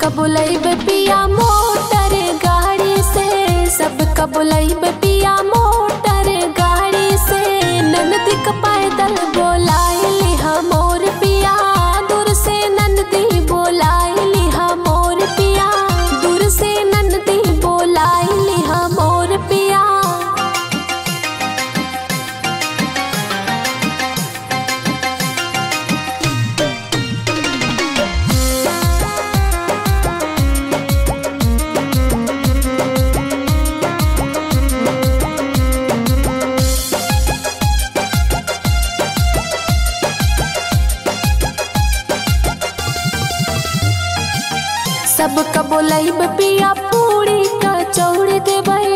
बुलैब पिया मोटर गाड़ी से सबका बुलैब पिया मोटर गाड़ी से ननदी क पैदल बोलाइली हमोर पिया दूर से ननदी बोलाइली हमोर पिया दूर से ननदी बोलाइली हमोर पिया सबका बोलैब पिया पूरी कचौड़ी देबै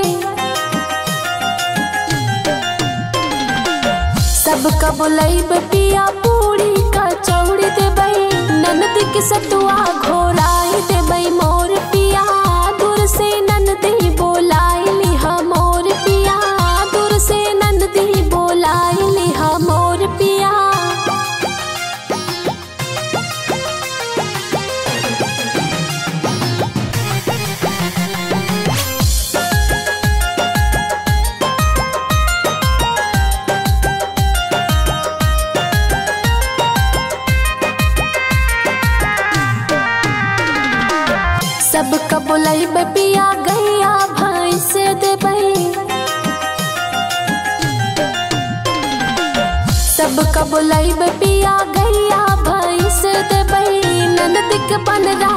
सबका बोलैब पिया पूरी कचौड़ी देबै ननदी के सतुआ घोराई देबै मोर पिया दूर से ननदी बोलाइली हमोर पिया दूर से ननदी बोलाइली हमोर पिया सबका बोलैब पिया गैया भैंस देबै सबका बोलैब पिया गैया भैंस देबै ननद के बनरा